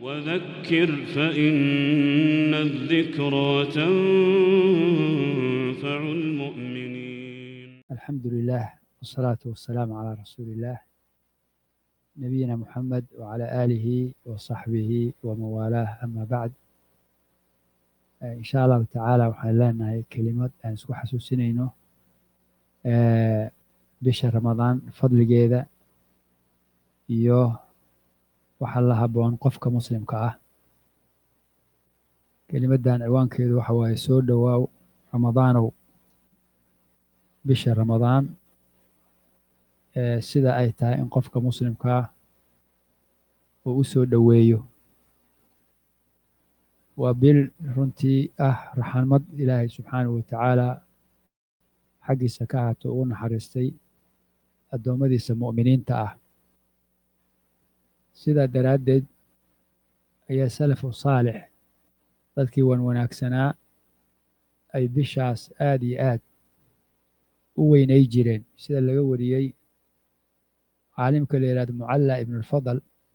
وذكر فإن الذكرى تنفع المؤمنين الحمد لله والصلاة والسلام على رسول الله نبينا محمد وعلى آله وصحبه وموالاه أما بعد إن شاء الله تعالى waxaan leenahay kelimad aan isku xasuusinayno bisha ramadaan fadligeeda iyo waxa la haboon qofka muslimka ah kelimaddan ciwaankeedu waxa waaye soo dhowaaw ramadaanow bisha ramadaan sida ay tahay in qofka muslimkaa uu u soo dhoweeyo waa bil runtii ah raxmad ilaahay subxaanahu watacaala xaggiisa ka ahaato ugu naxariistay addoommadiisa mu'miniinta ah sidaa daraaddeed ayaa salafu saalix dadkii wan wanaagsanaa ay bishaas aad iyo aad u weynay jireen sida laga wariyey caalimka la yihahdo mucalla ibnulfadal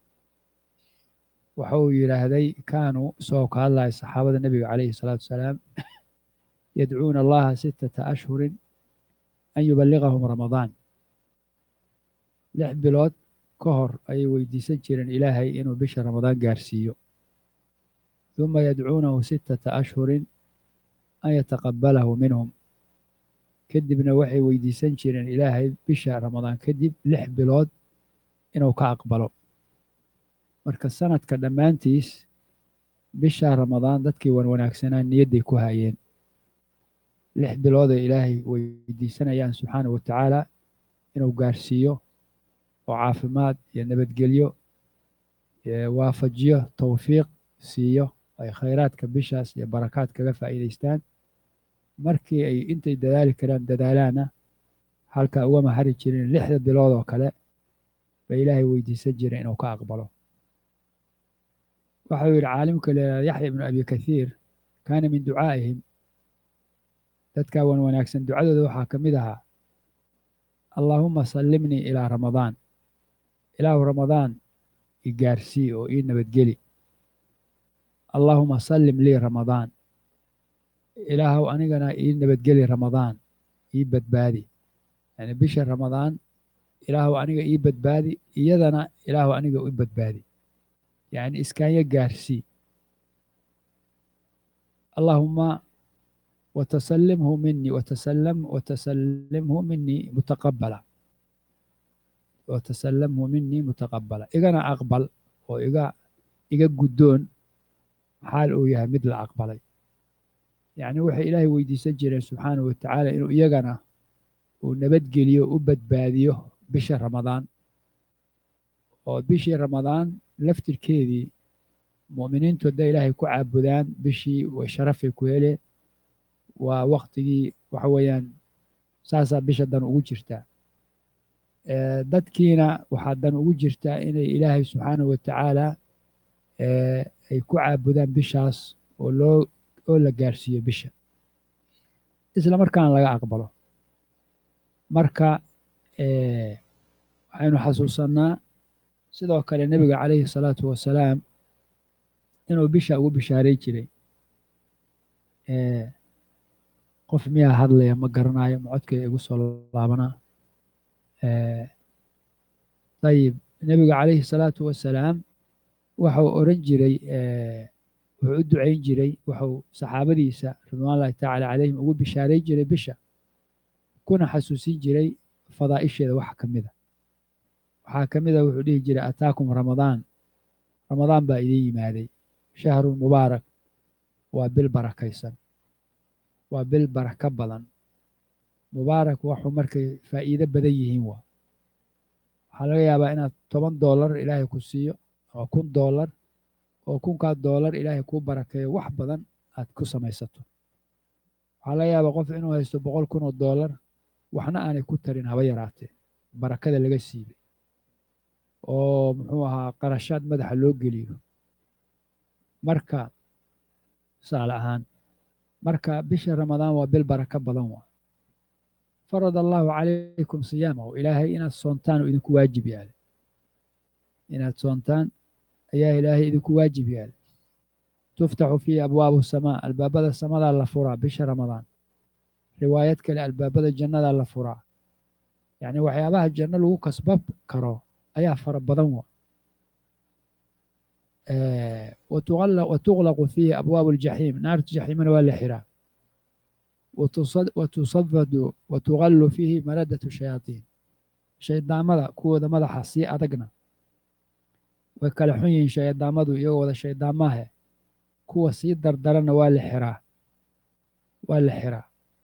waxa uu yidhaahday kaanuu isagoo ka hadlaya saxaabada nebiga calayhi salaatu wasalaam yadcuuna allaha sittata ashhurin an yuballigahum ramadaan lix bilood ka hor ayay weydiisan jireen ilaahay inuu bisha ramadaan gaarsiiyo duma yadcuunahu sittata ashhurin an yataqabbalahu minhum kadibna waxay weydiisan jireen ilaahay bisha ramadaan kadib lix bilood inuu ka aqbalo marka sanadka dhammaantiis bisha ramadaan dadkii wan wanaagsanaa niyadday ku hayeen lix bilooday ilaahay weydiisanayaan subxaanahu watacaala inuu gaarsiiyo oo caafimaad iyo nabadgelyo waafajiyo towfiiq siiyo ay khayraadka bishaas iyo barakaad kaga faa'iidaystaan markii ay intay dadaali karaan dadaalaana halkaa ugama hari jirin lixda bilood oo kale bay ilaahay weydiisan jireen inuu ka aqbalo waxau yidhi caalimka leeyaha yaxya ibnu abi kathiir kaana min ducaa'ihim dadkaa wan wanaagsan ducadooda waxaa ka mid ahaa allaahuma sallimnii ilaa ramadaan ilaahu ramadaan i gaarsii oo ii nabadgeli allaahuma sallim lii ramadaan ilaahow anigana ii nabadgeli ramadaan ii badbaadi yani bisha ramadaan ilaahow aniga ii badbaadi iyadana ilaahow aniga i badbaadi yani iskaanya gaarsii allaahuma watasallimhu minii watasallam watasallimhu minii mutaqabala watasallamhu minii mutaqabala igana aqbal oo iga iga guddoon xaal uu yahay mid la aqbalay yacni waxay ilaahay weydiisan jireen subxaanahu watacaala inuu iyagana uu nabadgeliyo u badbaadiyo bisha ramadaan oo bishii ramadaan laftirkeedii mu'miniintu hadday ilaahay ku caabudaan bishii way sharafay ku heleen waa waktigii waxa weeyaan saasaa bisha dan ugu jirtaa dadkiina waxaa dan ugu jirtaa inay ilaahay subxaanahu watacaala ay ku caabudaan bishaas oo loo oo la gaarsiiyo bisha isla markaana laga aqbalo marka waxaynu xasuusannaa sidoo kale nebiga calayhi salaatu wasalaam inuu bisha ugu bishaaray jiray qof miyaa hadlaya ma garanayo ma codkeeda igu soo laabanaa ayib nebiga calayhi salaatu wasalaam waxau oran jiray wuxuu u ducayn jiray wuxuu saxaabadiisa ridwaan llahi tacaala calayhim ugu bishaaray jiray bisha kuna xasuusin jiray fadaa'isheeda wax ka mida waxaa ka mida wuxuu dhihi jiray ataakum ramadaan ramadaan baa idin yimaaday shahrun mubaarak waa bil barakaysan waa bil barako badan mubaarak waxuu markay faa'iido badan yihiin waa waxaa laga yaabaa inaad toban doolar ilaahay ku siiyo ama kun doolar oo kunkaa doolar ilaahay kuu barakeeyo wax badan aad ku samaysato waxaa laga yaabaa qof inuu haysto boqol kun oo doolar waxna aanay ku tarin haba yaraatee barakada laga siibay oo muxuu ahaa qarashaad madaxa loo geliyo marka tusaale ahaan marka bisha ramadaan waa bil barako badan waa farad allaahu calaykum siyaamahu ilaahay inaad soontaan oo idinku waajib yaale inaad soontaan ayaa ilaahay idinku waajib yaala tuftaxu fiihi abwaabu samaa albaabada samadaa la furaa bisha ramadaan riwaayad kale albaabada jannadaa la furaa yacni waxyaabaha janno lagu kasbab karo ayaa fara badan wa watuqlaqu fiihi abwaabu aljaxiim naarta jaxiimana waa la xiraa watusafadu watugallu fiihi maradatu shayaatiin shaydaamada kuwooda madaxa sii adagna way kala xun yihiin shaydaamadu iyagoo wada shaydaamaahe kuwa sii dardaranna waa la xiraa waa la xiraa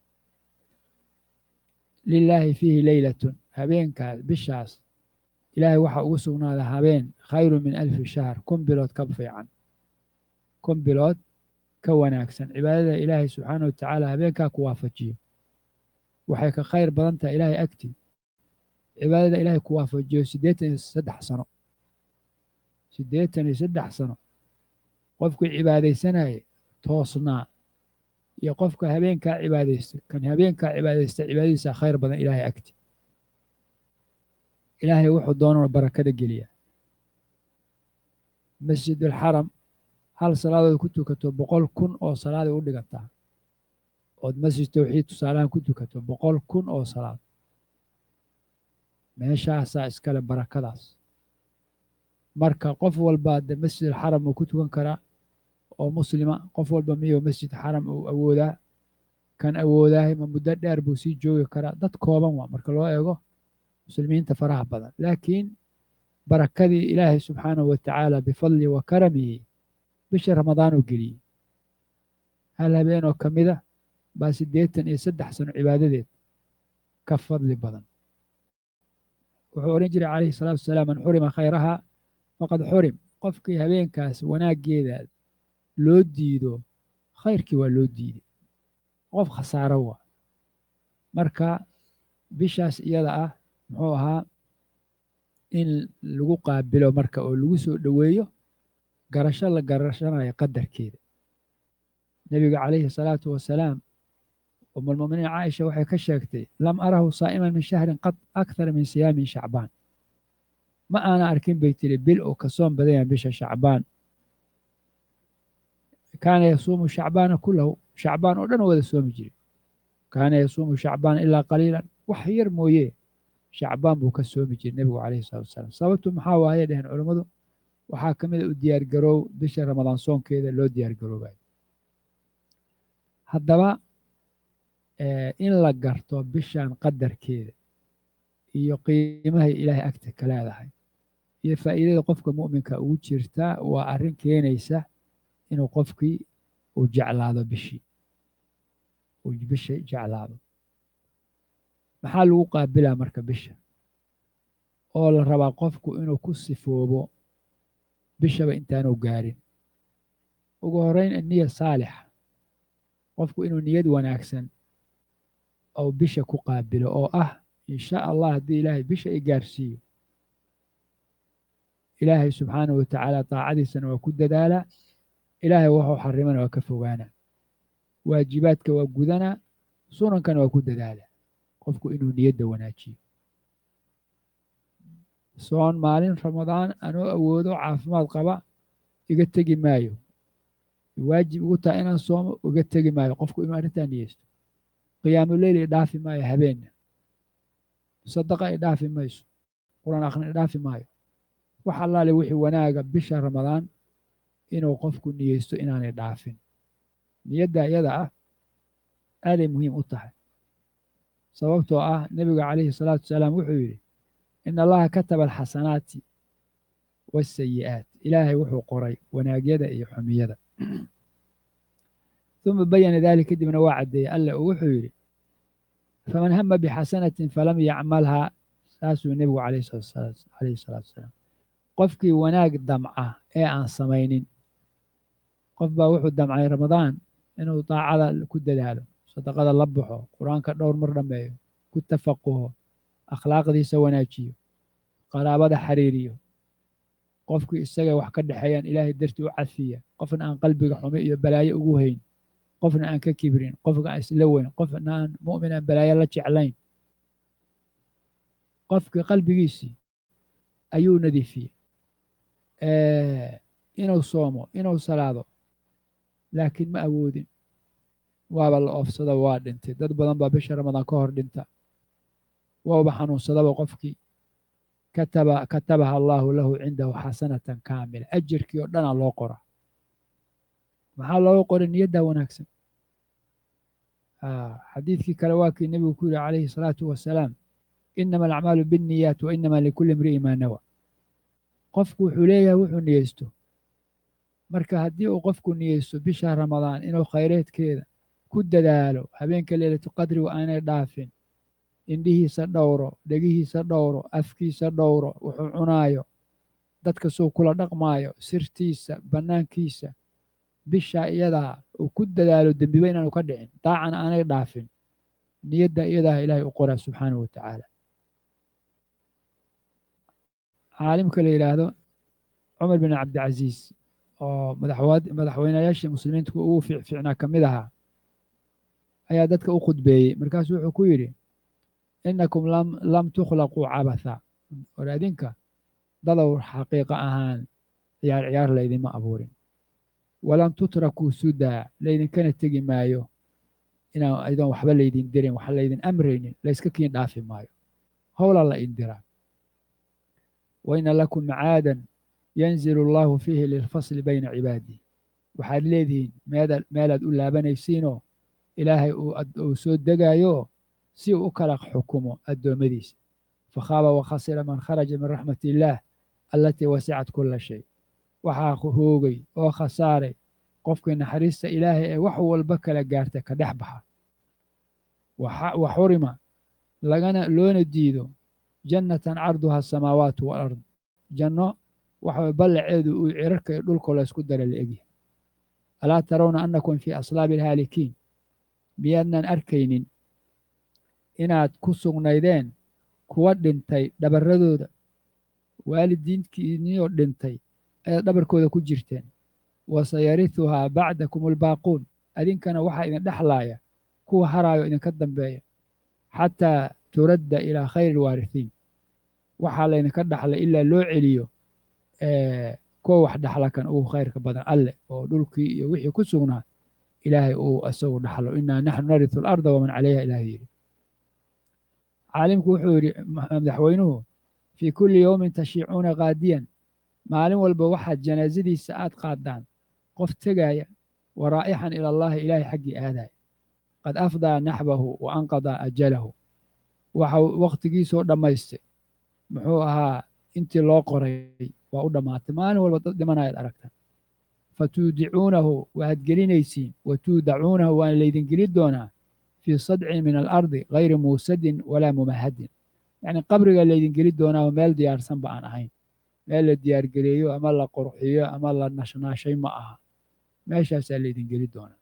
lilaahi fiihi leylatun habeenkaas bishaas ilaahay waxaa ugu sugnaada habeen khayru min alfi shahr kun bilood ka fiican kun bilood ka wanaagsan cibaadada ilaahay subxaana wa tacaala habeenkaa ku waafajiyo waxay ka khayr badan tahay ilaahay agtii cibaadada ilaahay ku waafajiyo siddeetan iyo saddex sano siddeetan iyo saddex sano qofkii cibaadaysanaya toosnaa iyo qofka habeenkaa cibaadaysta kan habeenkaa cibaadaysta cibaadadiisa khayr badan ilaahay agti ilaahay wuxuu doonana barakada geliya masjidulxaram hal salaadood ku tukato boqol kun oo salaaday u dhigantaa ood masjid tawxiid tusaalahan ku tukato boqol kun oo salaad meeshaasaa iskale barakadaas marka qof walba de masjidulxaram uu ku tukan karaa oo muslima qof walba miyuu masjid xaram uu awoodaa kan awoodaahay ma muddo dheer buu sii joogi karaa dad kooban waa marka loo eego muslimiinta faraha badan laakiin barakadii ilaahay subxaanahu wa tacaala bifadli wa karamihi bisha ramadaan uu geliyey hal habeen oo ka mida baa siddeetan iyo saddex sano cibaadadeed ka fadli badan wuxuu odhan jiray calayhi salaatu wasalaam man xurima khayraha faqad xurim qofkii habeenkaas wanaaggeeda loo diido khayrkii waa loo diiday qof khasaaro waa marka bishaas iyada ah muxuu ahaa in lagu qaabilo marka oo lagu soo dhoweeyo garasho la garashanayo qadarkeeda nebiga calayhi salaatu wasalaam umulmuminiin caaisha waxay ka sheegtay lam arahu saa'iman min shahrin qad akthara min siyaamin shacbaan ma aana arkin bay tiri bil uu ka soon badan yahay bisha shacbaan kaana yasuumu shacbaana kulahu shacbaan oo dhan wada soomi jiri kaana yasuumu shacbaan ilaa qaliilan wax yar mooye shacbaan buu ka soomi jiray nebigu calayhi salatu wasalaam sababtu maxaa waaye dheheen culammadu waxaa ka mid a u diyaargaroow bisha ramadaan soonkeeda loo diyaargaroobayo haddaba in la garto bishan qadarkeeda iyo qiimahay ilaahay agta ka leedahay iyo faa'iidada qofka mu'minka ugu jirta waa arrin keenaysa inuu qofkii uu jeclaado bishii uu bisha jeclaado maxaa lagu qaabilaa marka bisha oo la rabaa qofku inuu ku sifoobo bishaba intaanu gaarin ugu horrayn aniya saalixa qofku inuu niyad wanaagsan ou bisha ku qaabilo oo ah insha allah haddii ilaahay bisha i gaarsiiyo ilaahay subxaanahu wa tacaala daacadiisana waa ku dadaalaa ilaahay wuxuu xarimana waa ka fogaanaa waajibaadka waa gudanaa sunankana waa ku dadaalaa qofku inuu niyadda wanaajiyo soon maalin ramadaan anoo awoodo caafimaad qaba iga tegi maayo waajib igu tahay inaan soomo iga tegi maayo qofku inuu arrintaa niyeysto qiyaamuleyl i dhaafi maayo habeenna sadaqa i dhaafi mayso quraan akhrin i dhaafi maayo wax allaale wixii wanaaga bisha ramadaan inuu qofku niyeysto inaanay dhaafin niyadda iyada ah aaday muhiim u tahay sababtoo ah nebiga calayhi salaatu wasalaam wuxuu yidhi ina allaha kataba alxasanaati waasayi'aat ilaahay wuxuu qoray wanaagyada iyo xumiyada uma bayana dalik kadibna waa caddeeyey alle uu wuxuu yidhi faman hama bixasanatin falam yacmalhaa saasuu nebigu calayhi salaatu wasalaam qofkii wanaag damca ee aan samaynin qof baa wuxuu damcay ramadaan inuu daacada ku dadaalo sadaqada la baxo qur-aanka dhowr mar dhammeeyo ku tafaquho akhlaaqdiisa wanaajiyo qaraabada xiriiriyo qofkii isaga wax ka dhexeeyaan ilaahay dartii u cafiya qofna aan qalbiga xumo iyo balaayo ugu hayn qofna aan ka kibrin qofna aan isla weyn qofna aan mu'min aan balaayo la jeclayn qofkii qalbigiisii ayuu nadiifiyey inuu soomo inuu salaado laakiin ma awoodin waaba la oofsada waa dhintay dad badan baa bisha ramadaan ka hor dhinta waaba xanuunsadaba qofkii kataba katabaha allaahu lahu cindahu xasanatan kaamila ajirkii oo dhanaa loo qora maxaa looga qoray niyaddaa wanaagsan xadiidkii kale waa kii nebigu ku yihi calayhi salaatu wasalaam inama alacmaalu binniyaat wa inama likulli imri'i maa nawa qofku wuxuu leeyahay wuxuu niyeysto marka haddii uu qofku niyeysto bisha ramadaan inuu khayreedkeeda ku dadaalo habeenka leylatu qadrigu aanay dhaafin indhihiisa dhowro dhegihiisa dhowro afkiisa dhowro wuxuu cunaayo dadka suu kula dhaqmaayo sirtiisa bannaankiisa bisha iyadaa uu ku dadaalo dembiba inaanu ka dhicin daacana aanay dhaafin niyadda iyadaa ilaahay u qoraa subxaanahu wa tacaala caalimka la yidhaahdo cumar bin cabdicasiis oo madaxweynayaashii muslimiinta ugu fiicnaa ka mid ahaa ayaa dadka u khudbeeyey markaasuu wuxuu ku yidhi innakum lam tukhlaquu cabatha war adinka dadow xaqiiqa ahaan ciyaar ciyaar laydinma abuurin walan tutrakuu sudaa laydinkana tegi maayo inaan aydoon waxba laydin dirin wax laydin amraynin layska kiin dhaafi maayo howlaa la indiraa wa ina lakum macaadan yanzilu allahu fiihi lilfasli bayna cibaadih waxaad leedihiin meelaad u laabanaysiinoo ilaahay uu soo degaayo si uu u kala xukumo addoommadiisa fakhaaba wakhasira man kharaja min raxmat illaah allatii wasicat kula shay waxaa hoogay oo khasaaray qofkii naxariista ilaahay ee wax walba kala gaarta ka dhex baxa wa xurima lagana loona diido jannatan carduha asamaawaatu walard janno waxa ballaceedu uu cirarka iyo dhulka laysku dara la egyahay alaa tarawna annakum fii aslaabi alhaalikiin miyaadnan arkaynin inaad ku sugnaydeen kuwa dhintay dhabarradooda waalidiinkiiniyoo dhintay ayaad dhabarkooda ku jirteen wasayarihuhaa bacdakum albaaquun adinkana waxaa idin dhexlaaya kuwa haraayo idinka dambeeya xataa turadda ilaa khayri alwaarihiin waxaa laydinka dhaxlay ilaa loo celiyo kuwa wax dhaxla kan ugu khayrka badan alleh oo dhulkii iyo wixii ku sugnaa ilaahay uu isagu dhaxlo inaa naxnu naritu alarda waman calayha ilaah yidhi caalimku wuxuu yidhi madaxweynuhu fii kulli yowmin tashiicuuna qaadiyan maalin walba waxaad janaasadiisa aad qaadaan qof tegaaya wa raa'ixan ila allahi ilaahay xaggii aadaya qad afdaa naxbahu wa anqadaa ajalahu waxau wakhtigiisoo dhammaystay muxuu ahaa intii loo qoray waa u dhammaatay maalin walba dad dhimanayaad aragtaan fatuudicuunahu waad gelinaysiin wa tuudacuunahu waana laydin geli doonaa fii sadcin min alardi gayri muusadin walaa mumahadin yacni qabriga laydin geli doonaa meel diyaarsanba aan ahayn meel la diyaargeleeyo ama la qurxiyo ama la nashnaashay ma aha meeshaasaa laydin geli doonaa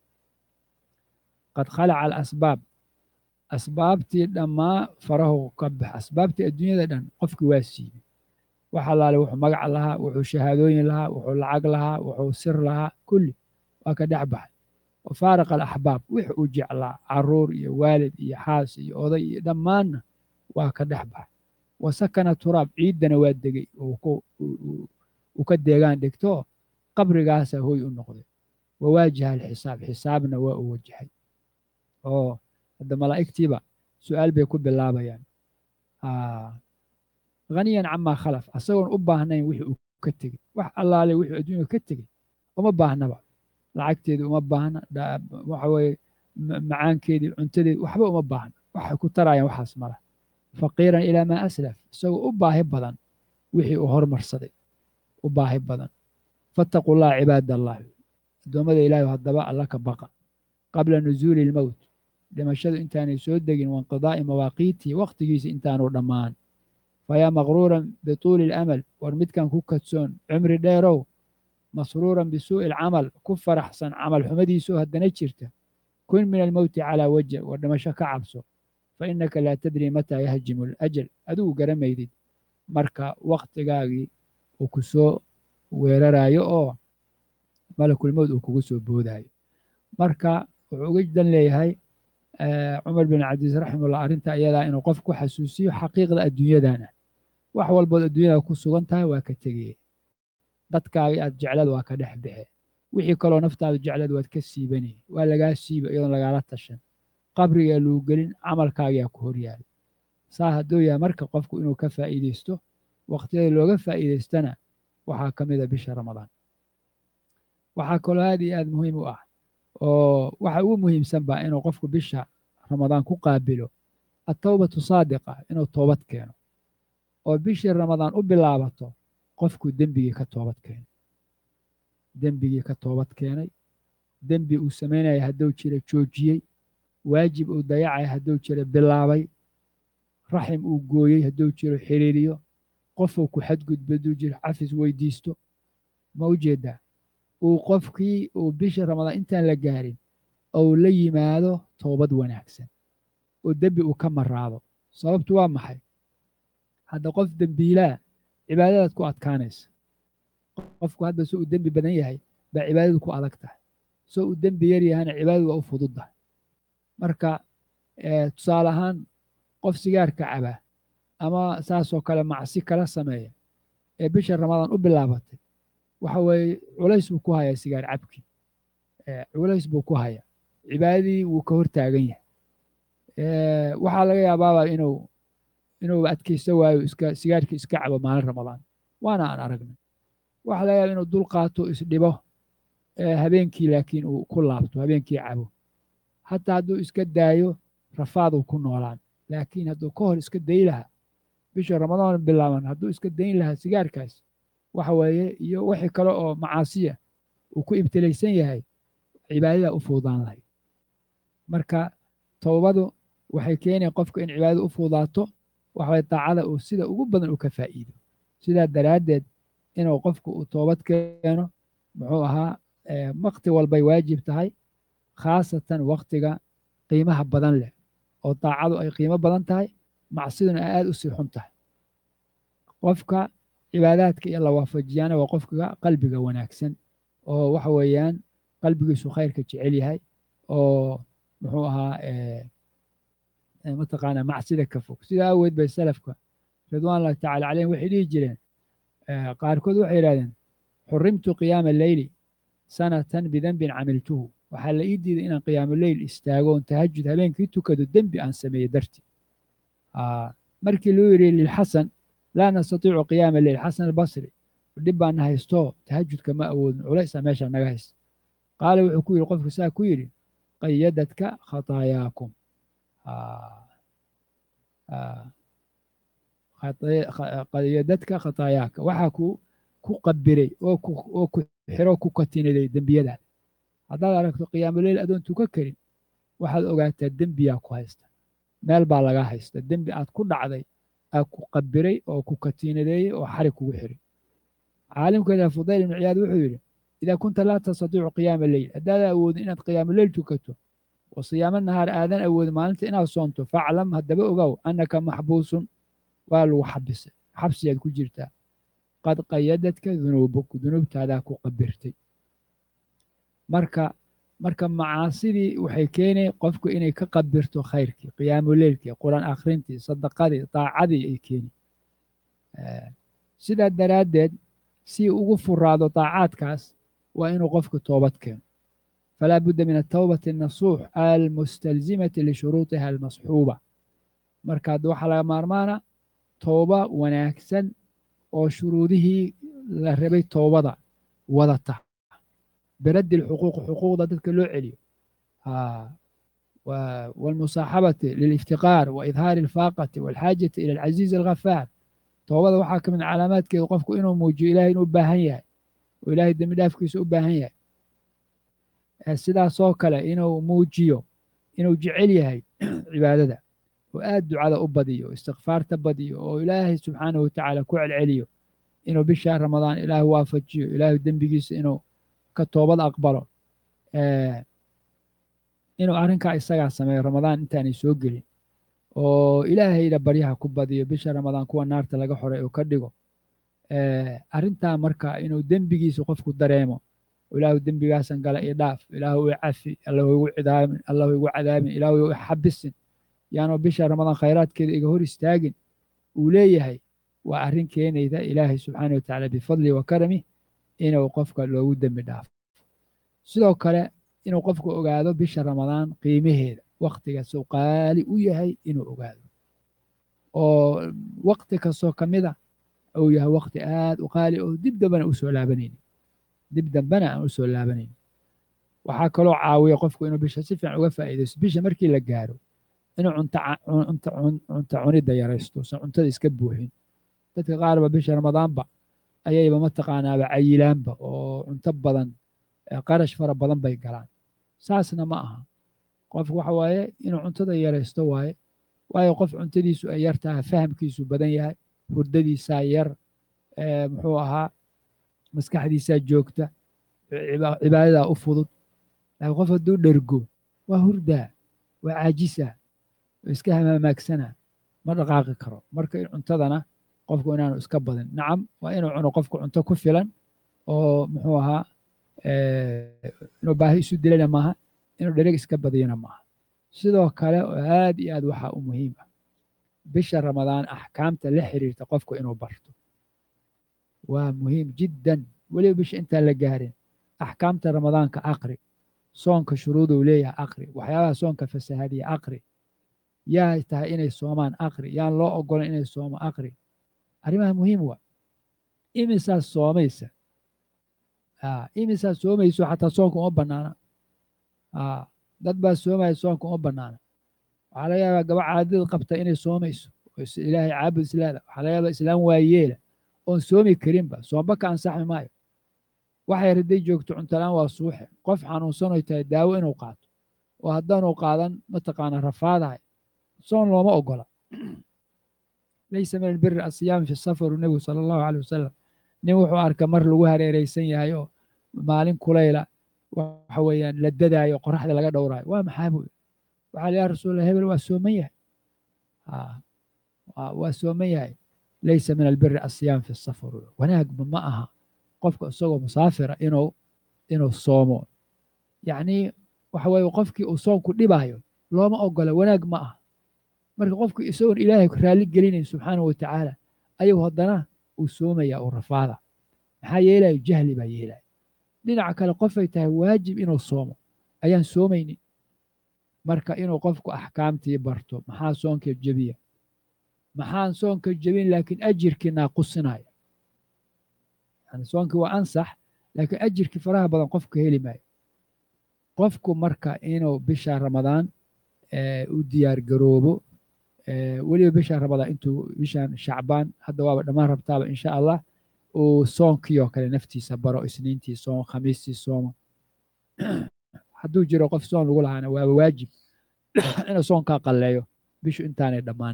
qad khalaca alasbaab asbaabtii dhammaa farahu ka bax asbaabtii adduunyada dhan qofkii waa siibay wax allaale wuxuu magac lahaa wuxuu shahaadooyin lahaa wuxuu lacag lahaa wuxuu sir lahaa kulli waa ka dhex baxay wa faaraqa alaxbaab wix uu jeclaa caruur iyo waalid iyo xaas iyo oday iyo dhammaanna waa ka dhex baxay wa sakana turaab ciiddana waa degey uu ka deegaan dhigto qabrigaasaa hoy u noqday wa waajaha alxisaab xisaabna waa uu wajahay oo hadda malaa'igtiiba su'aal bay ku bilaabayaan haniyan camaa khalaf asagoon u baahnayn wixii uu ka tegey wax allaale wixuu adduunya ka tegey uma baahnaba lacagteedii uma baahna waxa weye macaankeedii cuntadeedi waxba uma baahna waxay ku tarayaan waxaas mala faqiiran ilaa maa aslaf isagoo u baahi badan wixii uu hormarsaday u baahi badan fattaquu llaha cibaad allah addoommada ilaahi haddaba alla ka baqa qabla nusuuli ilmowt dhimashadu intaanay soo degin wainqidaa'i mawaaqiitihi wakhtigiisa intaanu dhammaan fayaa maqruuran bituuli ilamal war midkan ku kadsoon cumri dheerow masruuran bisuu'i alcamal ku faraxsan camal xumadiisoo haddana jirta kun min almowti calaa waja war dhimasho ka cabso fa innaka laa tadrii mataa yahjimu alajal adigu garamaydid marka wakhtigaagii uu ku soo weeraraayo oo malakulmowd uu kugu soo boodaayo marka wuxuu uga dan leeyahay cumar bin cabdiis raximullah arrinta iyadaa inuu qof ku xasuusiyo xaqiiqda adduunyadan ah wax walbood adduunyada ku sugan tahay waa ka tegaya dadkaaga aad jeclad waa ka dhex baxe wixii kaloo naftaada jeclad waad ka siibanay waa lagaa siiba iyadoon lagaala tashan qabrigaa lagu gelin camalkaagaa ku horyaala saa hadduu yahay marka qofku inuu ka faa'iidaysto waqtiyada looga faa'iidaystana waxaa ka mid a bisha ramadaan waxaa kaloo aad iyo aad muhiim u ah oo waxa ugu muhiimsan baa inuu qofku bisha ramadaan ku qaabilo attawbatu saadiqa inuu toobad keeno oo bishii ramadaan u bilaabato qofku dembigii ka toobad keenay dembigii ka toobad keenay dembi uu samaynaya hadduu jira joojiyey waajib uu dayacaya hadduu jira bilaabay raxim uu gooyey hadduu jiro xiriiriyo qofuu ku xadgudba hadduu jiro cafis weydiisto ma u jeedaa uu qofkii uu bisha ramadaan intaan la gaarin ou la yimaado toobad wanaagsan oo dembi uu ka maraado sababtu waa maxay hadda qof dembiilaa cibaadadaad ku adkaanaysa qofku hadda so uu dembi badan yahay baa cibaadadu ku adag tahay so uu dembi yar yahana cibaadadu waa u fududdahay marka tusaale ahaan qof sigaarka caba ama saasoo kale macsi kala sameeya ee bisha ramadaan u bilaabatay waxa weeye culays buu ku hayaa sigaar cabkii culays buu ku hayaa cibaadadii wuu ka hortaagan yahay waxaa laga yaabaaba inuu inuu adkaysto waayo iska sigaarkii iska cabo maalin ramadaan waana aan aragnay waxaa laga yaaba inuu dul qaato isdhibo habeenkii laakiin uu ku laabto habeenkii cabo hataa hadduu iska daayo rafaaduu ku noolaan laakiin hadduu ka hor iska dayi lahaa bisha ramadaan bilaaban hadduu iska dayn lahaa sigaarkaas waxa weeye iyo wixii kale oo macaasiya uu ku ibtilaysan yahay cibaadada u fuudaan lahayd marka towbadu waxay keenaya qofka in cibaadada u fuudaato waxaway daacada uu sida ugu badan uu ka faa'iido sidaa daraaddeed inuu qofku uu toobad keeno muxuu ahaa wakti walbay waajib tahay khaasatan waktiga qiimaha badan leh oo daacadu ay qiimo badan tahay macsiduna ay aad u sii xun tahay qofka cibaadaadka iyo la waafajiyaana waa qofka qalbiga wanaagsan oo waxa weeyaan qalbigiisu khayrka jecel yahay oo muxuu ahaa mataqaanaa macsida ka fog sidaa aaweed bay salafka ridwaan ullahi tacala calayhim waxay dhihi jireen qaarkood waxay yidhahdeen xurimtu qiyaama leyli sanatan bidenbin camiltuhu waxaa la ii diiday inaan qiyaamu leyl istaago oon tahajud habeenkii tukado dembi aan sameeye dartii markii luu yidhi lilxasan laa nastatiicu qiyaama leyl xasan albasri dhib baana haysto tahajudka ma awoodin culaysaa meesha naga haysta qaala wuxuu ku yidhi qofku saa ku yidhi qayadadka khataayaakum qayadadka khataayaaka waxaa ku ku qabiray oo oo ku xiro ku katinaday dembiyadaada haddaad aragto qiyaamuleyl adoon tuka karin waxaad ogaataa dembiyaa ku haysta meel baa laga haysta dembi aad ku dhacday aa ku qabiray oo ku katiinadeeyey oo xarig kugu xiray caalimkeeda fudayl ibnu ciyaad wuxuu yidhi idaa kunta laa tastatiicu qiyaama leyl haddaadan awoodin inaad qiyaamuleyl tukato oo siyaamo nahaar aadan awoodin maalinta inaad soonto faclam haddaba ogow annaka maxbuusun waa lagu xabisay xabsiyaad ku jirtaa qad qayadadka dunuubuk dunuubtaadaa ku qabirtay marka marka macaasidii waxay keenay qofku inay ka qabirto khayrkii qiyaamuleylkii qur-aan akhrintii sadaqadii daacadii ay keeni sidaa daraaddeed si ugu furaado daacaadkaas waa inuu qofku toobad keeno falaa budda min atawbati annasuux almustalzimati lishuruutiha almasxuuba marka hadda waxaa laga maarmaana tooba wanaagsan oo shuruudihii la rabay toobada wadata biraddi lxuquuq xuquuqda dadka loo celiyo waalmusaaxabati liliftiqaar wa idhaari alfaaqati waalxaajati ila alcaziizi alghafaar toobada waxaa ka mid calaamaadkeedu qofku inuu muujiyo ilahay inuu u baahan yahay oo ilahay dembi dhaafkiisa u baahan yahay sidaasoo kale inuu muujiyo inuu jecel yahay cibaadada oo aad ducada u badiyo o istikfaarta badiyo oo ilaahay subxaanahu watacaala ku celceliyo inuu bishaa ramadaan ilaahay waafajiyo ilaahay dembigiisa inuu ka toobad aqbalo inuu arrinkaa isagaa sameeyo ramadaan intaanay soo gelin oo ilaahayda baryaha ku badiyo bisha ramadaan kuwa naarta laga xoray oo ka dhigo arrintaa marka inuu dembigiisa qofku dareemo ilaahu dembigaasan gala i dhaaf ilaahu i cafi allahu igu cidaamin allahu igu cadaabin ilaahu igu xabisin yaanu bisha ramadaan khayraadkeeda iga hor istaagin uu leeyahay waa arrin keenayda ilaahay subxaana watacaala bifadli wa karami inuu qofka loogu dembi dhaafo sidoo kale inuu qofku ogaado bisha ramadaan qiimaheeda waktigaas uu qaali u yahay inuu ogaado oo wakti kastoo ka mid a uu yahay wakti aad u qaali oo dib dambena u soo laabanaynin dib dambena aan u soo laabanaynin waxaa kaloo caawiya qofku inuu bisha si fiican uga faa'iidaysto bisha markii la gaaro inuu cunto cunto cunidda yaraysto usan cuntada iska buuxin dadka qaarba bisha ramadaanba ayayba mataqaanaaba cayilaanba oo cunto badan qarash fara badan bay galaan saasna ma aha qofku waxa waaye inuu cuntada yaraysto waaye waayo qof cuntadiisu ay yar tahay fahamkiisu badan yahay hurdadiisaa yar muxuu ahaa maskaxdiisaa joogta cibaadadaa u fudud laakiin qof hadduu dhergo waa hurdaa waa caajisaa waa iska hamaamaagsanaa ma dhaqaaqi karo marka cuntadana qofku inaanu iska badin nacam waa inuu cuno qofku cunto ku filan oo muxuu ahaa inuu baahi isu dilana maaha inuu dhereg iska badiyana maaha sidoo kale oo aad iyo aad waxaa u muhiim ah bisha ramadaan axkaamta la xiriirta qofku inuu barto waa muhiim jiddan weliba bisha intaan la gaarin axkaamta ramadaanka aqri soonka shuruuduu leeyahay aqri waxyaabaha soonka fasahadiya aqri yaa tahay inay soomaan aqri yaan loo ogolan inay soomo aqri arrimaha muhiim waa imisaas soomaysa imisaas soomayso xataa soonka uma bannaana dad baa soomaya soonka uma bannaana waxaa laga yaabaa gaba caadada qabta inay soomayso ilaahay caabud islaada waxaa laga yaabaa islaam waayeela oon soomi karinba soomba ka ansaxmi maayo waxay hadday joogto cuntolaan waa suuxe qof xanuunsanoy tahay daawo inuu qaato oo haddaanu qaadan mataqaana rafaadahay soon looma ogola laysa min albiri asiyaam fi safaru nebigu sala allahu caleyh wasalam nin wuxuu arka mar lagu hareereysan yahay oo maalin kulayla waxa weeyaan la dadaayo qoraxda laga dhowraayo waa maxaa buu waxaa yaa rasuulallah hebel waa sooman yahay waa sooman yahay laysa min albiri asiyaam fi safar wanaagba ma aha qofka isagoo musaafira inuu inuu soomo yacnii waxa weeye qofkii uu soonku dhibaayo looma ogola wanaag ma aha marka qofku isagoon ilaahay raalli gelinayn subxaanahu watacaala ayuu haddana uu soomaya uu rafaada maxaa yeelayo jahli baa yeelaya dhinaca kale qofay tahay waajib inuu soomo ayaan soomaynin marka inuu qofku axkaamtii barto maxaa soonka jebiya maxaan soonka jebin laakiin ajirkii naaqusinaya yani soonkii waa ansax laakiin ajirkii faraha badan qofku heli maayo qofku marka inuu bisha ramadaan u diyaar garoobo weliba bisha ramadaan intuu bishan shacbaan hadda waaba dhammaan rabtaaba insha allah uu soonkii oo kale naftiisa baro isniintii soom khamiistii sooma hadduu jiro qof soon lagu lahaana waaba waajib inuu soonkaa qalleeyo bishu intaanay dhammaan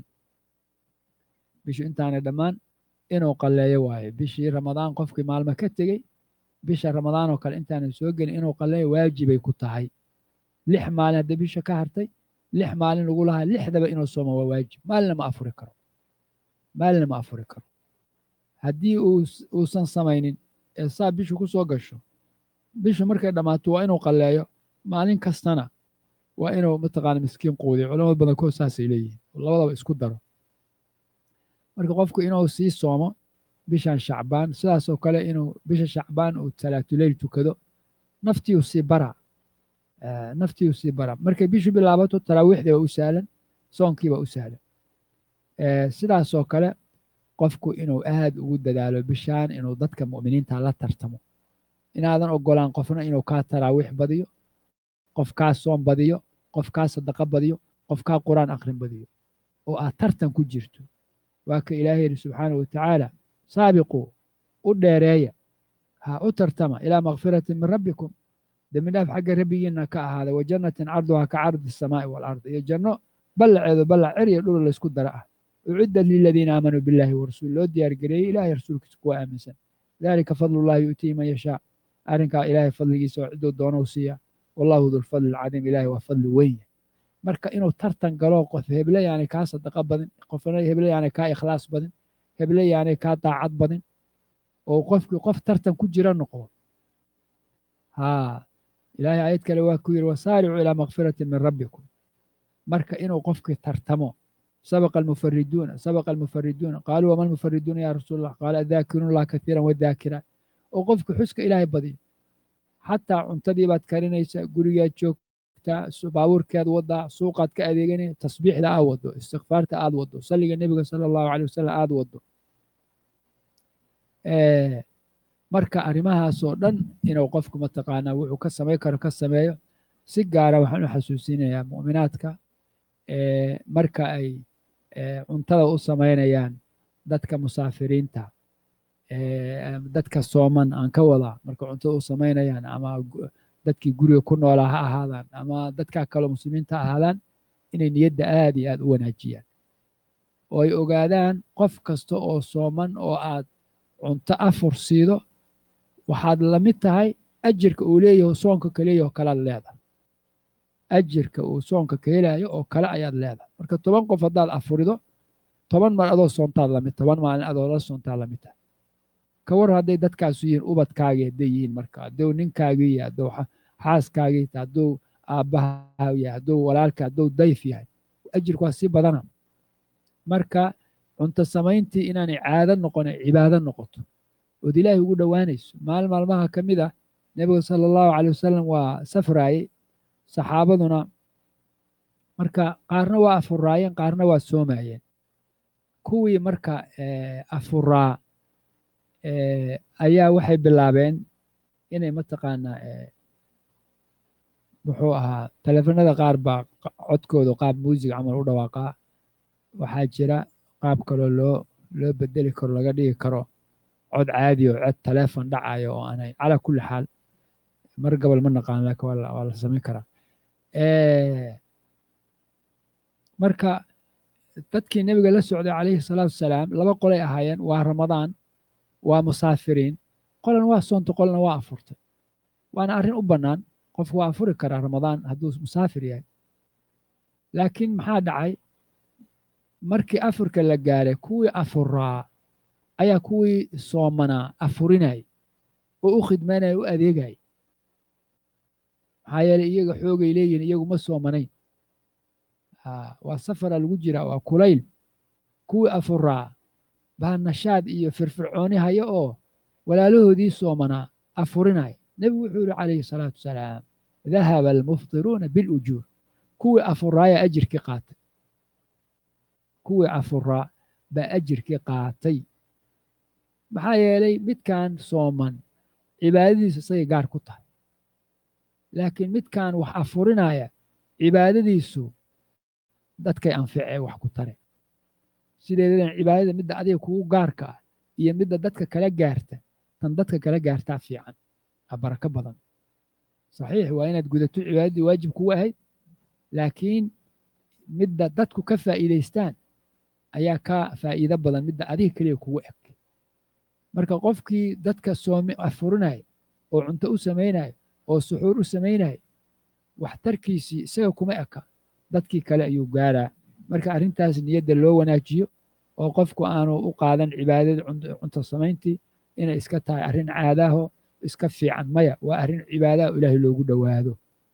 bishu intaanay dhammaan inuu qalleeyo waayo bishii ramadaan qofkii maalmo ka tegey bisha ramadaan oo kale intaanay soo gelin inuu qalleeyo waajibay ku tahay lix maalin haddii bisha ka hartay lix maalin lagu lahaa lixdaba inuu soomo waa waajib maalina ma afuri karo maalina ma afuri karo haddii uusan samaynin ee saa bishu ku soo gasho bishu markay dhammaato waa inuu qalleeyo maalin kastana waa inuu mataqaana miskiin quudiyo culamada badankood saasay leeyihiin labadaba isku daro marka qofku inuu sii soomo bishan shacbaan sidaasoo kale inuu bisha shacbaan uu salaatuleyl tukado naftiiu sii bara naftiiu sii bara markay bishu bilaabato taraawiixdii waa u sahlan soonkii baa u sahlan sidaasoo kale qofku inuu aad ugu dadaalo bishaan inuu dadka mu'miniinta la tartamo inaadan ogolaan qofna inuu kaa taraawiix badiyo qof kaa soom badiyo qof kaa sadaqa badiyo qof kaa qur'aan akhrin badiyo oo aad tartan ku jirto waa ka ilaahay yidhi subxaanahu watacaala saabiquu u dheereeya ha u tartama ilaa makfiratin min rabbikum dembi dhaaf xagga rabbigiinna ka ahaaday wa jannatin carduhaa ka cardi asamaa'i waalardi iyo janno ballaceedu ballac cer iyo dhul laysku dara ah uciddat liladiina aamanuu billahi warasuul loo diyaargareeyey ilahay rasuulkiisa kuwa aaminsan dalika fadlullahi yu'tihi man yashaa arrinkaa ilaahay fadligiisa oo cidduu doonou siiya wallahu dulfadli alcadiim ilahay waa fadli weyn marka inuu tartan galo qof heble yaanay kaa sadaqa badin qofna heble yaanay kaa ikhlaas badin heble yaanay kaa daacad badin oo qofkii qof tartan ku jira noqdo haa ilaahay aayad kale waa ku yidhi wasaaricuu ilaa makfiratin min rabbikum marka inuu qofkii tartamo sabaqa almufariduuna sabaqa almufariduuna qaaluu wama almufariduuna ya rasuul allah qaala adaakiruun allah katiiran wadaakira oo qofku xuska ilaahay badiyo xataa cuntadii baad karinaysaa gurigaad joogtaa baabuurkead wadaa suuqaad ka adeeganaya tasbiixda aad wado istikfaarta aad wado salliga nebiga sala allahu caley wasalam aad wado marka arrimahaasoo dhan inuu qofku mataqaanaa wuxuu ka samayn karo ka sameeyo si gaara waxaan u xasuusinayaa mu'minaadka marka ay cuntada u samaynayaan dadka musaafiriinta dadka sooman aan ka wadaa marka cuntada u samaynayaan ama dadkii guriga ku noolaa ha ahaadaan ama dadkaa kaloo muslimiinta ha ahaadaan inay niyadda aad iyo aad u wanaajiyaan oo ay ogaadaan qof kasta oo sooman oo aad cunto afur siido waxaad la mid tahay ajirka uu leeyaho soonka ka leeyaho kalaad leedahay ajirka uu soonka ka helayo oo kale ayaad leedahay marka toban qof haddaad afurido toban mar adoo soontaad lamid toban maalin adoo la soontaad lamid tahay ka war hadday dadkaasu yihiin ubadkaagii hadday yihiin marka hadduu ninkaagii yahay hadduu xaaskaagii tahay hadduu aabbaha yahay hadduu walaalka hadduu dayf yahay ajirku waa sii badana marka cunto samayntii inaanay caado noqon ay cibaado noqoto ood ilaahay ugu dhowaanayso maalin maalmaha ka mid ah nebiga sala allahu caley wasalam waa safraayey saxaabaduna marka qaarna waa afuraayeen qaarna waa soomayeen kuwii marka afuraa ayaa waxay bilaabeen inay mataqaanaa muxuu ahaa teleefanada qaar baa codkooda qaab muusig camal u dhawaaqaa waxaa jira qaab kaloo loo loo bedeli karo laga dhigi karo cod caadi oo cod teleefon dhacayo oo aanay calaa kulli xaal mar gabal ma naqaan laakiin waa la samayn karaa marka dadkii nebiga la socday calayhi salaatu wasalaam laba qolay ahaayeen waa ramadaan waa musaafiriin qolan waa soonta qolna waa afurtay waana arrin u bannaan qofku waa afuri karaa ramadaan hadduu musaafir yahay laakiin maxaa dhacay markii afurka la gaaray kuwii afuraa ayaa kuwii soomanaa afurinay oo u khidmaynaya u adeegay maxaa yeeley iyaga xoogay leeyihin iyagu ma soomanayn waa safara lagu jiraa waa kulayl kuwii afuraa baa nashaad iyo firfircooni haya oo walaalahoodii soomanaa afurinaya nebigu wuxuu yihi calayhi salaatu wasalaam dahaba almuftiruuna bilujuur kuwii afuraaya ajirkii qaatay kuwii afuraa baa ajirkii qaatay maxaa yeelay midkan sooman cibaadadiisu isagay gaar ku tahay laakiin midkan wax afurinaya cibaadadiisu dadkay anficee wax ku tare sideedadan cibaadada midda adiga kugu gaarka ah iyo midda dadka kala gaarta tan dadka kala gaartaa fiican a barako badan saxiix waa inaad gudato cibaadadii waajib kugu ahayd laakiin midda dadku ka faa'iidaystaan ayaa ka faa'iido badan midda adiga keliya kugu eg marka qofkii dadka soome afurinaya oo cunto u samaynaya oo suxuur u samaynaya waxtarkiisii isaga kuma eka dadkii kale ayuu gaaraa marka arrintaas niyadda loo wanaajiyo oo qofku aanu u qaadan cibaadada cunto samayntii inay iska tahay arrin caadaaho iska fiican maya waa arrin cibaadaha ilaahay loogu dhowaado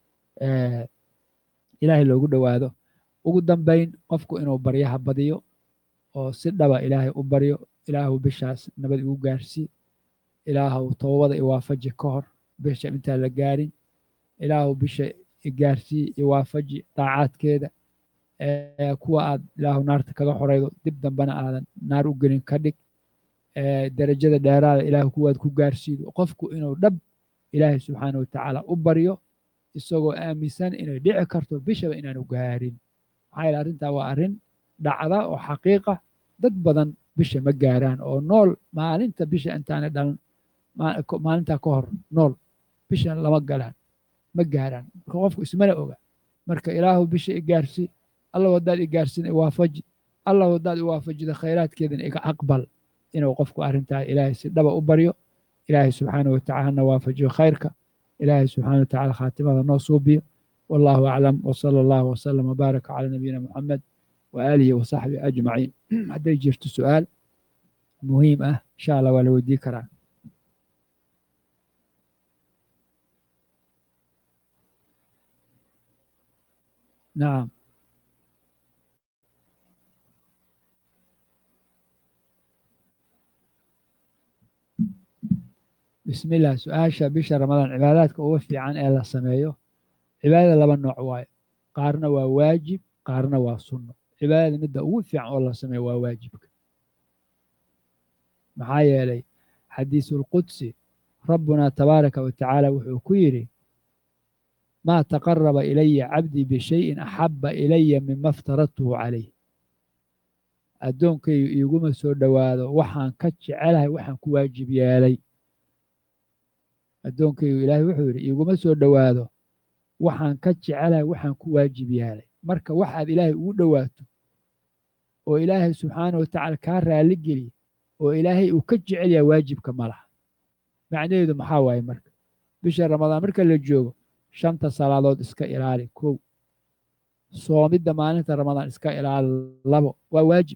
ilaahay loogu dhowaado ugu dambayn qofku inuu baryaha badiyo oo si dhaba ilaahay u baryo ilaahu bishaas nabad igu gaarsii ilaahu toobada iwaafaji ka hor bisha intaan la gaarin ilaahu bisha igaarsii iwaafaji daacaadkeeda kuwa aad ilaahu naarta kaga xoraydo dib dambena aadan naar u gelin ka dhig derajada dheeraada ilaahu kuwaad ku gaarsiido qofku inuu dhab ilaahay subxaana watacaala u baryo isagoo aaminsan inay dhici karto bishaba inaanu gaarin maxaa yeele arrintaa waa arrin dhacda oo xaqiiqa dad badan bisha ma gaaraan oo nool maalinta bisha intaanay dhalan maalintaa ka hor nool bisha lama galaan ma gaaraan marka qofku ismana oga marka ilaahu bisha igaarsi allahu haddaad igaarsin iwaafaji allahu haddaad iwaafajida khayraadkeedana iga aqbal inuu qofku arrintaa ilaahay si dhaba u baryo ilaahay subxaana watacala hana waafajiyo khayrka ilaahay subxaana watacala khaatimada noo suubiyo wallahu aclam wsala allahu wasalam wbaaraka cala nabiyina muxamed waaalihi wasaxbihi ajmaciin hadday jirto su-aal muhiim ah insha allah waa la weydii karaa nacam bismi illah su-aasha bisha ramadaan cibaadaadka uga fiican ee la sameeyo cibaadada laba nooc waayo qaarna waa waajib qaarna waa sunno cibaadada midda ugu fiican oo la sameeyo waa waajibka maxaa yeelay xadiisulqudsi rabbuna tabaaraka wa tacaala wuxuu ku yidhi maa taqaraba ilaya cabdii bishayin axabba ilaya mima aftaradtuhu calayh addoonkaygu iiguma soo dhowaado waxaan ka jecelahay waxaan ku waajib yeelay addoonkaygu ilaahay wuxuu yidhi iiguma soo dhowaado waxaan ka jecelahay waxaan ku waajib yeelay marka waxaad ilaahay ugu dhowaato oo ilaahay subxaana wa tacaala kaa raalli geliya oo ilaahay uu ka jecel yahay waajibka ma laha macnaheedu maxaa waaye marka bisha ramadaan marka la joogo shanta salaadood iska ilaali kow soomidda maalinta ramadaan iska ilaali labo waa waajib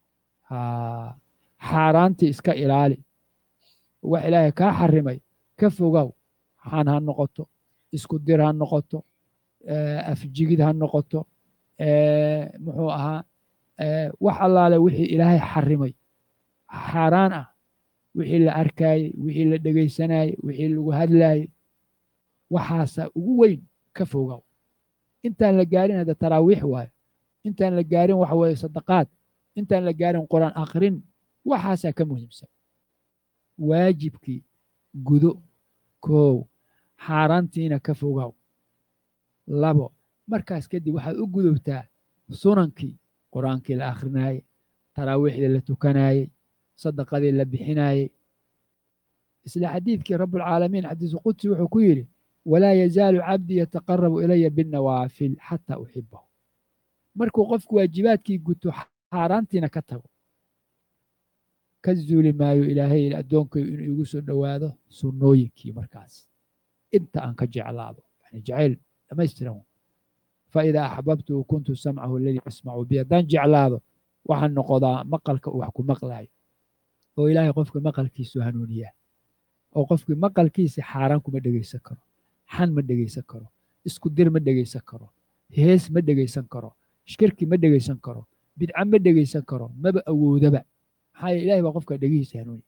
xaaraantii iska ilaali wax ilaahay kaa xarimay ka fogow xan ha noqoto isku dir ha noqoto afjigid ha noqoto muxuu ahaa wax allaale wixii ilaahay xarimay xaaraan ah wixii la arkaayey wixii la dhegaysanayey wixii lagu hadlaayey waxaasa ugu weyn ka fogow intaan la gaarin hadda taraawiix waayo intaan la gaarin waxa weeye sadaqaad intaan la gaarin qur-aan akhrin waxaasaa ka muhiimsan waajibkii gudo koow xaaraantiina ka fogow labo markaas kadib waxaad u gudubtaa sunankii qur-aankii la akhrinayey taraawiixdii la tukanaayey sadaqadii la bixinaayey isla xadiidkii rabbulcaalamiin xadiisu qudsi wuxuu ku yidhi walaa yazaalu cabdii yataqarabu ilaya binnawaafil xataa uxibahu markuu qofku waajibaadkii guto xaaraantiina ka tago ka zuuli maayo ilaahay addoonkayu inuu igu soo dhowaado sunnooyinkii markaas inta aan ka jeclaado yani jacayl dhamaystiran fa idaa axbabtuhu kuntu samcahu aladii yasmacu bi haddaan jeclaado waxaan noqodaa maqalka uu wax ku maqlaayo oo ilaahay qofka maqalkiisu hanuuniyaa oo qofkii maqalkiisa xaaraan kuma dhegaysan karo xan ma dhegaysan karo isku dir ma dhegaysan karo hees ma dhegaysan karo shirki ma dhegaysan karo bidca ma dhegaysan karo maba awoodaba maxaa yeele ilahay baa qofka dhegihiisa hanuuni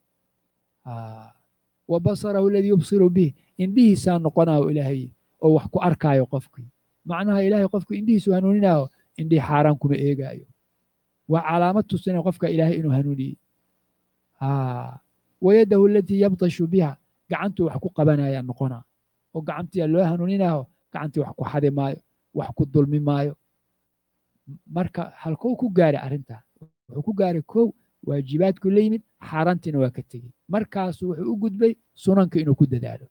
wa basarahu aladii yubsiru bih indhihiisaa noqonaayo ilaahay oo wax ku arkaayo qofkii macnaha ilaahay qofku indhihiisu hanuuninaayo indhihii xaaraan kuma eegaayo waa calaamad tusinaya qofka ilaahay inuu hanuuniyey wayadahu alatii yabtashu biha gacantuu wax ku qabanaya noqonaa oo gacantiia loo hanuuninaayo gacantii wax ku xadi maayo wax ku dulmi maayo marka halkou ku gaaray arrintaa wuxuu ku gaaray kow waajibaadku la yimid xaaraantiina waa ka tegey markaasu wuxuu u gudbay sunanka inuu ku dadaalo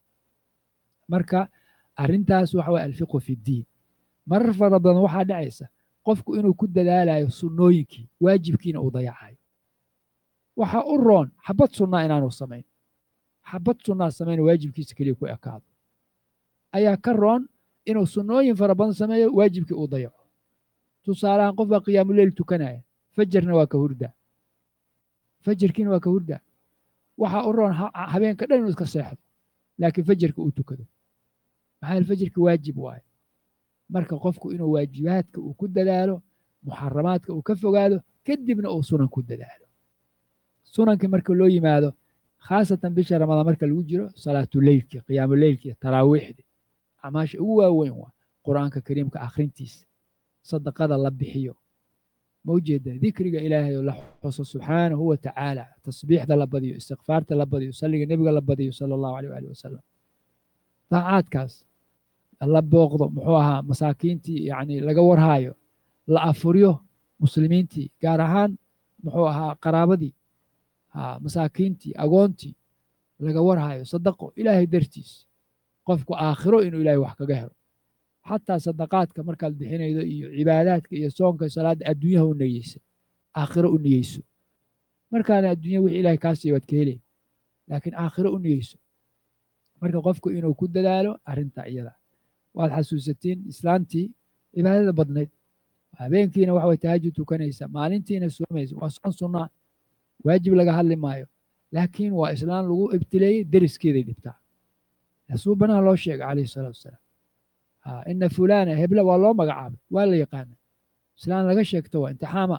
marka arrintaas waxa waye alfiqhu fi ddiin marar fara badan waxaa dhacaysa qofku inuu ku dadaalayo sunnooyinkii waajibkiina uu dayacayo waxaa u roon xabad sunnaa inaanu samayn xabad sunnaa samayn waajibkiisa keliya ku ekaado ayaa ka roon inuu sunnooyin fara badan sameeyo waajibkii uu dayaco tusaalahaan qof baa qiyaamuleyl tukanaya fajarna waa ka hurdaa fajarkiina waa ka hurdaa waxaa u roon habeenka dhan inuu iska seexdo laakiin fajarka uu tukado maxaa yeel fajarka waajib waaye marka qofku inuu waajibaadka uu ku dadaalo muxaramaadka uu ka fogaado kadibna uu sunan ku dadaalo sunankii marka loo yimaado khaasatan bisha ramadaan marka lagu jiro salaatuleylki qiyaamuleylki taraawiixdi acmaasha ugu waaweyn waa qur-aanka kariimka akhrintiisa sadaqada la bixiyo ma ujeeda dikriga ilaahay oo la xuso subxaanahu wa tacaala tasbiixda la badiyo istikfaarta la badiyo salliga nebiga la badiyo sala allahu aleyh waali wasalam daacaadkaas la booqdo muxuu ahaa masaakiintii yani laga warhaayo la afuryo muslimiintii gaar ahaan muxuu ahaa qaraabadii masaakiintii agoontii laga warhaayo sadaqo ilaahay dartiis qofku aakhiro inuu ilaahay wax kaga helo xataa sadaqaadka markaad bixinaydo iyo cibaadaadka iyo soonka salaadda adduunyaha u niyeysa aakhiro u niyeyso markaana adduunya wixii ilahay kaa siiya waad ka helay laakiin aakhiro u niyeyso marka qofku inuu ku dadaalo arrinta iyada waad xasuusatiin islaantii cibaadada badnayd habeenkiina waxa way tahajud tukanaysa maalintiina soomaysa waa soon sunnaa waajib laga hadli maayo laakiin waa islaan lagu ibtileeyey deriskeeday dhibtaa suubanaha loo sheegay calayhi salaatu wasalaam ina fulana hebla waa loo magacaabay waa la yaqaana islaan laga sheegto waa intixaama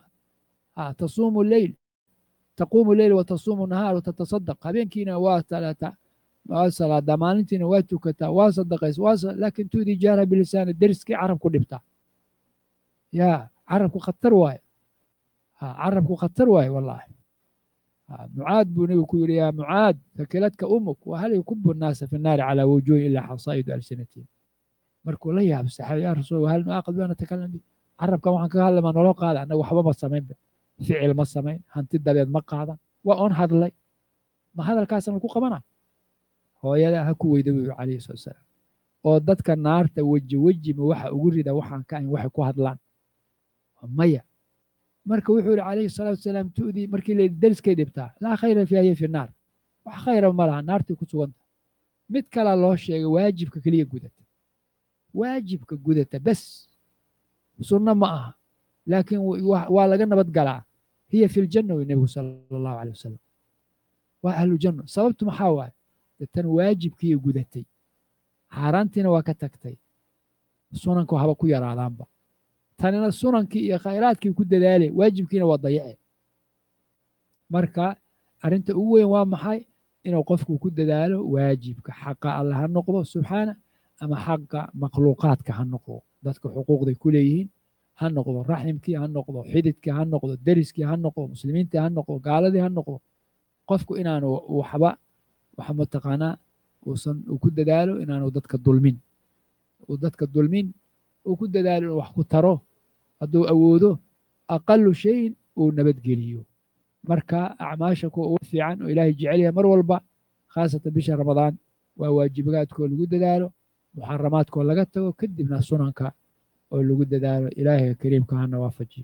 tasuumu leyl taquumu leyl wa tasuumu nahaar wa tatasadaq habeenkiina waa talata waa salaadaa maalintiina waa tukataa waa sadaqaysa waa laakin tu'dii jaara bilisaani deriskii carab ku dhibtaa ya carabku khatar waaye carabku khatar waaye wallaahi mucaad buu nebigu ku yidhi yaa mucaad fakiladka umuk wahal yakubu nnaasa fi nnaari calaa wujuhi ilaa xasaa'idu alsinatihim markuu la yaabo saxaabi yaa rasuul wahal nuaaqid baa natakalam bi carabkan waxaan kaga hadlay maa nolo qaada annaga waxba ma samaynba ficil ma samayn hanti dabeed ma qaadan waa oon hadlay ma hadalkaasna ku qabana hooyada ha ku weyda buu calayhi salatu wasalaam oo dadka naarta weji wejima waxa ugu rida waxaan ka ahayn waxay ku hadlaan maya marka wuxuu yihi calayhi salaatu wasalaam tu'dii markii la deriskay dhibtaa laa khayra fiiha hiya fi naar wax khayra ma laha naartay ku suganta mid kalaa loo sheegay waajibka keliya gudata waajibka gudata bes sunno ma aha laakiin waa laga nabad galaa hiya fi ljanna wey nebigu sala allahu alay wasalam waa ahlujanno sababtu maxaa waaye tan waajibkiiyo gudatay xaaraantiina waa ka tagtay sunanku haba ku yaraadaanba tanina sunankii iyo khayraadkii ku dadaale waajibkiina waa dayace marka arrinta ugu weyn waa maxay inuu qofku ku dadaalo waajibka xaqa alle ha noqdo subxaana ama xaqa makhluuqaadka ha noqdo dadka xuquuqday ku leeyihiin ha noqdo raximkii ha noqdo xididkii ha noqdo deriskii ha noqdo muslimiintii ha noqdo gaaladii ha noqdo qofku inaanu waxba waxa mataqaanaa uusan uu ku dadaalo inaanu dadka dulmin uu dadka dulmin uu ku dadaalo inuu wax ku taro hadduu awoodo aqalu shayin uu nabadgeliyo marka acmaasha kuwa ugu fiican oo ilaahay jecel yahay mar walba khaasatan bisha ramadaan waa waajibaadkoo lagu dadaalo muxaramaadkoo laga tago kadibna sunanka oo lagu dadaalo ilaahay kariimka hana waafajiyo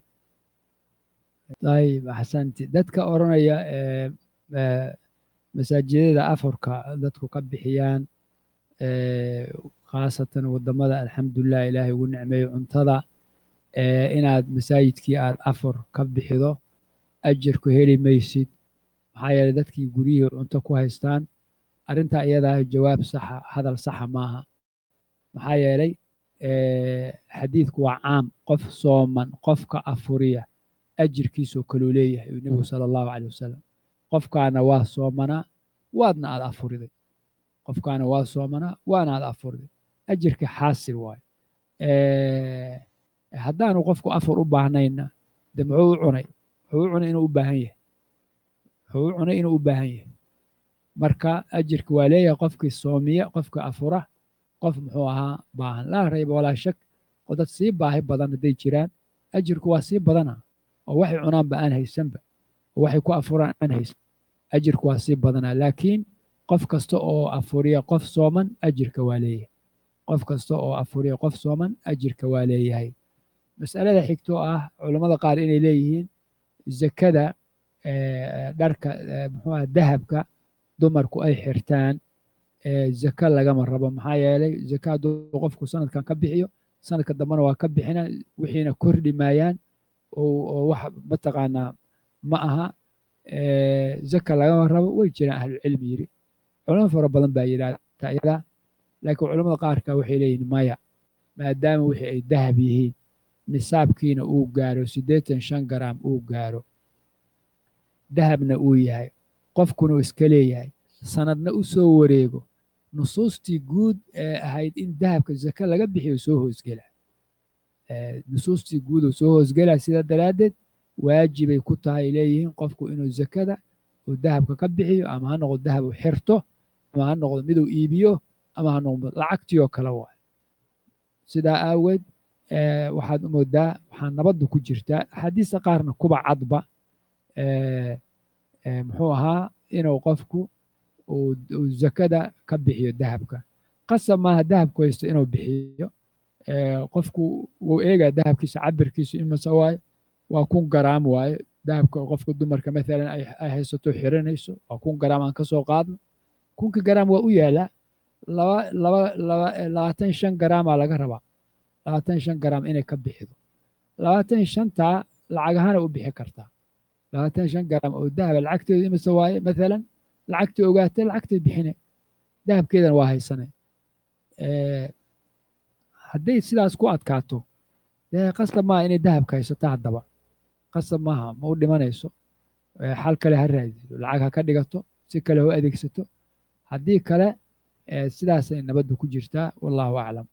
ayib axsanti dadka odhanaya masaajidada afarka dadku ka bixiyaan khaasatan wadamada alxamdulilah ilaahay ugu nicmeeyo cuntada inaad masaajidkii aad afar ka bixido ajarku heli maysid maxaa yeeley dadkii guryihii cunto ku haystaan arrintaa iyadaa jawaab saxa hadal saxa maaha maxaa yeelay xadiidku waa caam qof sooman qofka afuriya ajirkiisoo kaluu leeyahay uu nebigu sala allahu caley wasalam qofkaana waa soomanaa waadna aad afuriday qofkaana waa soomanaa waana aad afuriday ajirka xaasil waayo haddaanu qofku afur u baahnayna de muxuu u cunay wuxuu u cunay inuu u baahan yahay wuxuu u cunay inuu u baahan yahay marka ajirka waa leeyahay qofkii soomiya qofka afura qof muxuu ahaa baahan laa rayba walaa shak oo dad sii baahi badan hadday jiraan ajirku waa sii badana oo waxay cunaanba aan haysanba oo waxay ku afuraan aan haysan ajirku waa sii badanaa laakiin qof kasta oo afuriya qof sooman ajirka waa leeyahay qof kasta oo afuriya qof sooman ajirka waa leeyahay mas'alada xigto ah culammada qaar inay leeyihiin zakada dharka muxuu ah dahabka dumarku ay xirtaan zaka lagama rabo maxaa yeelay zaka hadduu qofku sanadkan ka bixiyo sanadka dambena waa ka bixina wixiina kordhi maayaan oo wax mataqaanaa ma aha zaka lagama rabo way jiraan ahlucilmi yiri culamo fara badan baa yidhahda iyada laakiin culamada qaarka waxay leeyihin maya maadaama wixii ay dahab yihiin nisaabkiina uu gaaro siddeetan shan garaam uu gaaro dahabna uu yahay qofkuna uu iska leeyahay sanadna u soo wareego nusuustii guud ee ahayd in dahabka zaka laga bixiyo soo hoosgela nusuustii guud oo soo hoosgela sidaa daraaddeed waajibay ku tahay leeyihiin qofku inuu zakada uu dahabka ka bixiyo ama ha noqdo dahab uu xirto ama ha noqdo miduu iibiyo ama ha noqdo lacagtii oo kale waay sidaa aaweed waxaad moodaa waxaa nabadda ku jirtaa axaadiista qaarna kuba cadba muxuu ahaa inuu qofku uu zakada ka bixiyo dahabka qasab maaha dahabku haysto inuu bixiyo qofku wuu eegaa dahabkiisa cabirkiisu imase waayo waa kun garaam waaye dahabka qofka dumarka maalan ay haysato xiranayso waa kun garaam aan ka soo qaadno kunka garaam waa u yaalaa laba laba laba labaatan shan garaamaa laga rabaa labaatan shan garaam inay ka bixido labaatan shantaa lacag ahaana u bixi kartaa labaatan shan garaam oo dahaba lacagteedu imase waaye maalan lacagtii ogaatay lacagtay bixine dahabkeedana waa haysane hadday sidaas ku adkaato dee qasab maaha inay dahabka haysato haddaba qasab maaha ma u dhimanayso xal kale ha raadiso lacag ha ka dhigato si kale ha u adeegsato haddii kale sidaasay nabaddu ku jirtaa wallahu aclam